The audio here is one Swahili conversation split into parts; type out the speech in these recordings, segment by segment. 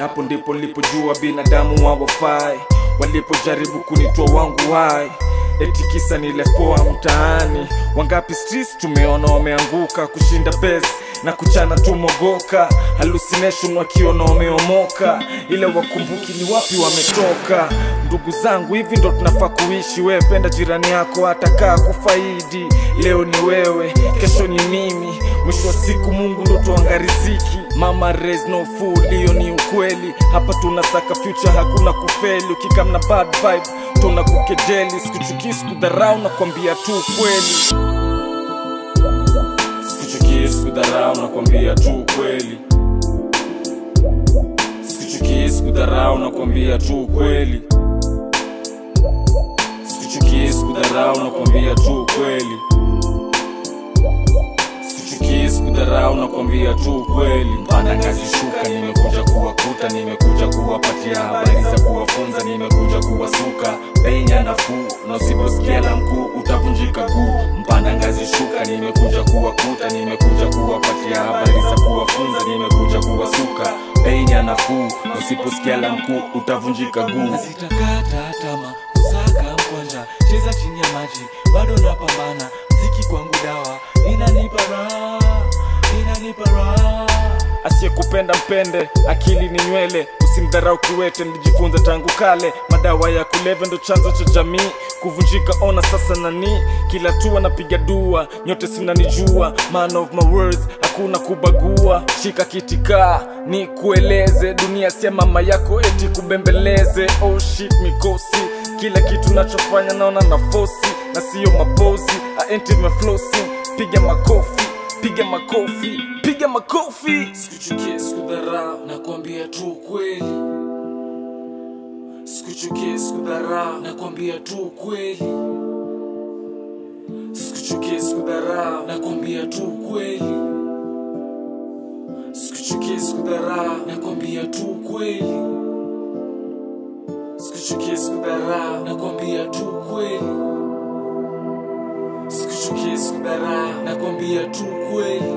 hapo ndipo nilipojua binadamu hawafai walipojaribu kunitoa wangu wai eti kisa nilepoa mtaani wangapi streets tumeona wameanguka kushinda bes na kuchana tumogoka hallucination wakiona wameomoka ile wakumbuki ni wapi wametoka ndugu zangu hivi ndo tunafaa kuishi wewe penda jirani yako atakaa kufaidi leo ni wewe kesho ni mimi mwisho wa siku mungu ndo tuanga riziki mama raise no fool hiyo ni ukweli hapa tunasaka future hakuna kufeli ukikamna bad vibe tuna kukejeli sikuchukii sikudharau na kwambia tu kweli sikuchukii sikudharau na kwambia tu kweli sikuchukii sikudharau na kwambia tu kweli sikuchukii sikudharau na kwambia tu kweli sichukii sikudharau na kwambia tu kweli mpanda ngazi shuka nimekuja kuwakuta nimekuja kuwapatia habari za kuwafunza nimekuja kuwasuka bei ya nafuu na usiposikia la mkuu utavunjika guu mpanda ngazi shuka nimekuja kuwakuta nimekuja kuwapatia habari za kuwafunza nimekuja kuwasuka bei ya nafuu na usiposikia la mkuu utavunjika guu sitakata tama kusaka mkwanja cheza chini ya maji bado napambana mziki kwangu dawa inanipa raha inanipa raha asiyekupenda mpende akili ni nywele usimdharau kiwete nilijifunza tangu kale madawa ya kulevya ndo chanzo cha jamii kuvunjika ona sasa nani kila tu anapiga dua nyote sinanijua man of my words hakuna kubagua shika kitikaa ni kueleze dunia sia mama yako eti kubembeleze oh shit mikosi kila kitu nachofanya naona na fosi na siyo mapozi aenti meflosi piga makofi piga makofi piga makofi sikuchukie sikudharau nakwambia tu kweli sikuchukie sikudharau nakwambia tu kweli sikuchukie sikudharau nakwambia tu kweli sikuchukie sikudharau nakwambia tu kweli sikuchukie sikudharau nakwambia tu kweli sikuchukie sikudharau nakwambia tu kweli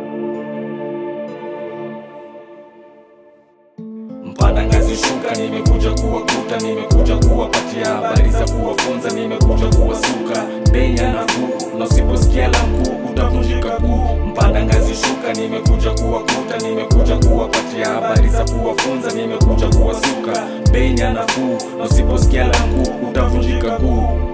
mpanda ngazi shuka nimekuja kuwakuta nimekuja kuwapatia habari za kuwafunza nimekuja kuwasuka bei ya nafuu na usiposikia la mkuu utavunjika guu mpanda ngazi shuka nimekuja kuwakuta nimekuja kuwapatia habari za kuwafunza nimekuja kuwasuka bei ya nafuu na usiposikia la mkuu utavunjika guu